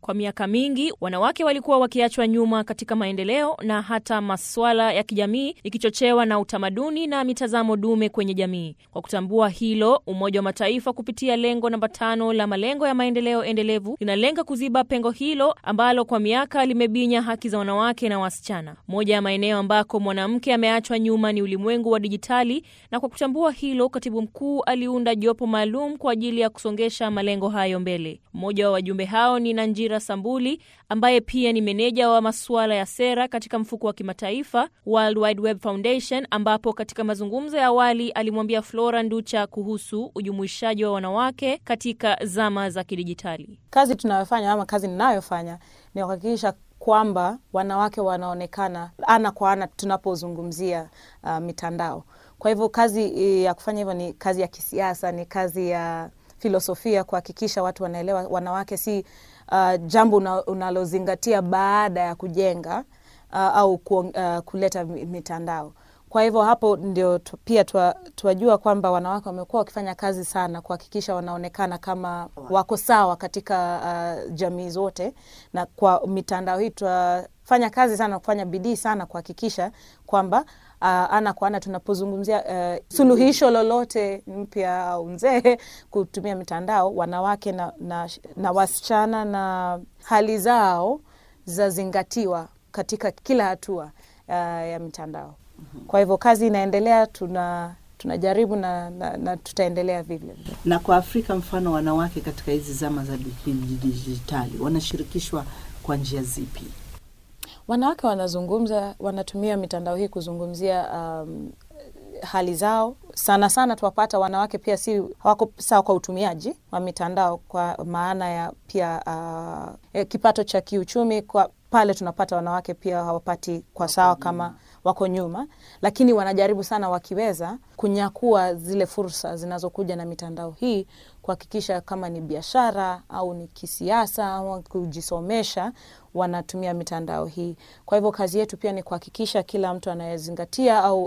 Kwa miaka mingi wanawake walikuwa wakiachwa nyuma katika maendeleo na hata masuala ya kijamii, ikichochewa na utamaduni na mitazamo dume kwenye jamii. Kwa kutambua hilo, Umoja wa Mataifa kupitia lengo namba tano la malengo ya maendeleo endelevu linalenga kuziba pengo hilo ambalo kwa miaka limebinya haki za wanawake na wasichana. Moja ya maeneo ambako mwanamke ameachwa nyuma ni ulimwengu wa dijitali, na kwa kutambua hilo, katibu mkuu aliunda jopo maalum kwa ajili ya kusongesha malengo hayo mbele. Mmoja wa wajumbe hao ni Nanjira Sambuli ambaye pia ni meneja wa masuala ya sera katika mfuko wa kimataifa World Wide Web Foundation, ambapo katika mazungumzo ya awali alimwambia Flora Nducha kuhusu ujumuishaji wa wanawake katika zama za kidijitali. Kazi tunayofanya ama kazi ninayofanya ni kuhakikisha kwamba wanawake wanaonekana ana kwa ana tunapozungumzia uh, mitandao. Kwa hivyo kazi ya kufanya hivyo ni kazi ya kisiasa, ni kazi ya filosofia, kuhakikisha watu wanaelewa wanawake si uh, jambo unalozingatia baada ya kujenga uh, au ku, uh, kuleta mitandao. Kwa hivyo hapo ndio tu, pia tuwajua kwamba wanawake wamekuwa wakifanya kazi sana kuhakikisha wanaonekana kama wako sawa katika uh, jamii zote, na kwa mitandao hii tunafanya kazi sana, kufanya bidii sana kuhakikisha kwamba Uh, ana kwa ana tunapozungumzia uh, suluhisho lolote mpya au nzee kutumia mitandao, wanawake na, na, na wasichana na hali zao zazingatiwa katika kila hatua uh, ya mitandao. Kwa hivyo kazi inaendelea, tuna tunajaribu na, na, na tutaendelea vile. Na kwa Afrika, mfano wanawake katika hizi zama za dijitali wanashirikishwa kwa njia zipi? Wanawake wanazungumza, wanatumia mitandao hii kuzungumzia um, hali zao. Sana sana tuwapata wanawake pia si hawako sawa kwa utumiaji wa mitandao, kwa maana ya pia uh, kipato cha kiuchumi. Kwa pale tunapata wanawake pia hawapati kwa sawa kama wako nyuma, lakini wanajaribu sana wakiweza kunyakua zile fursa zinazokuja na mitandao hii, kuhakikisha kama ni biashara au ni kisiasa au kujisomesha, wanatumia mitandao hii. Kwa hivyo kazi yetu pia ni kuhakikisha kila mtu anayezingatia au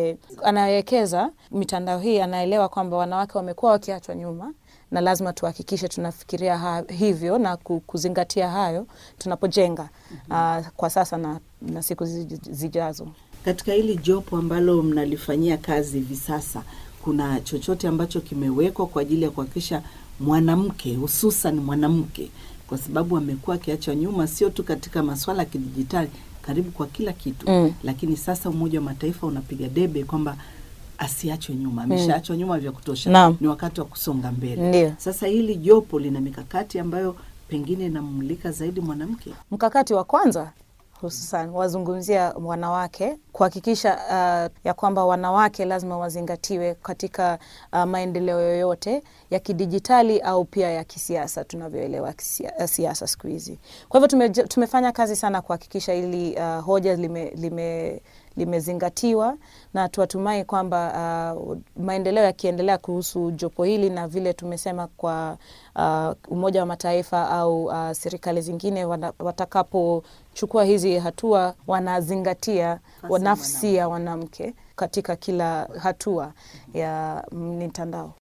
anayewekeza mitandao hii anaelewa kwamba wanawake wamekuwa wakiachwa nyuma na lazima tuhakikishe tunafikiria ha, hivyo na kuzingatia hayo tunapojenga mm -hmm. uh, kwa sasa na, na siku zijazo. Katika hili jopo ambalo mnalifanyia kazi hivi sasa, kuna chochote ambacho kimewekwa kwa ajili ya kuhakikisha mwanamke hususan mwanamke, kwa sababu amekuwa akiachwa nyuma, sio tu katika masuala ya kidijitali, karibu kwa kila kitu mm. Lakini sasa Umoja wa Mataifa unapiga debe kwamba asiachwe nyuma, ameshaachwa mm. nyuma vya kutosha Naam. ni wakati wa kusonga mbele. Ndiyo. Sasa hili jopo lina mikakati ambayo pengine inamulika zaidi mwanamke. Mkakati wa kwanza hususan wazungumzia wanawake kuhakikisha uh, ya kwamba wanawake lazima wazingatiwe katika uh, maendeleo yoyote ya kidijitali au pia ya kisiasa tunavyoelewa siasa siku hizi. Kwa hivyo tume, tumefanya kazi sana kuhakikisha ili uh, hoja lime, lime limezingatiwa na tuwatumai kwamba uh, maendeleo yakiendelea kuhusu jopo hili na vile tumesema kwa uh, Umoja wa Mataifa au uh, serikali zingine watakapochukua hizi hatua wanazingatia nafsi ya mwanamke katika kila hatua ya mitandao.